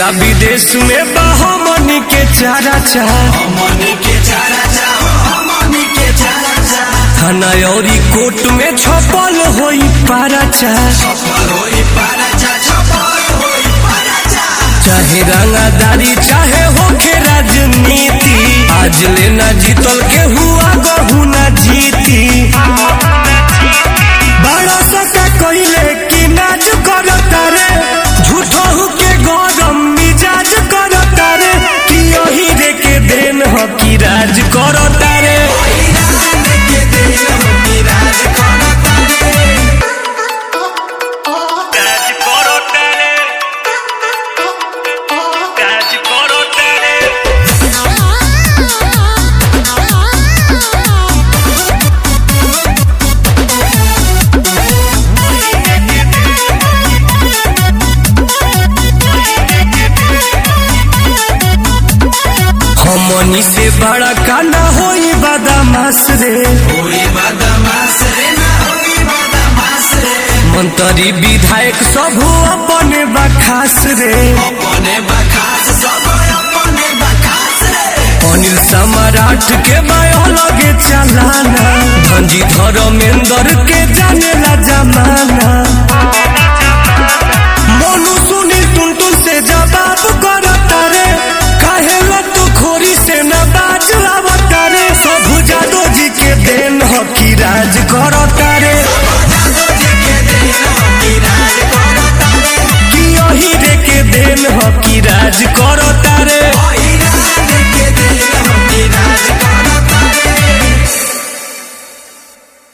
विदेश में बहमनी के चारा चाह हमनी के चारा चाहो हमनी के चारा चाह थाना औरी कोर्ट में छपल होई पारा चाह छपर होई पारा चाह छपर होई पारा चाह चाहे रंगादारी चाहे होके राजनीति आज लेना जीतल के हुआ गहू ना जीती बड़ा सका कहिले कि नाज करता रे झूठो के गरम मिजाज करता रे कि यही रे के देन ह कि राज करता रे ईरान के दिल होती राज करता रे राज करता रे राज करता रे हमनी से बड़ा काना होई बदमाश रे होई बदमाश रे ना होई बदमाश रे मंत्री विधायक सब अपने बखास रे अपने बखास सब अपने बखास रे अनिल सम्राट के बायो लगे चलाना धनजी धर्मेंद्र के जानेला जमाना मोनू सुनील टुनटुन से जवाब कर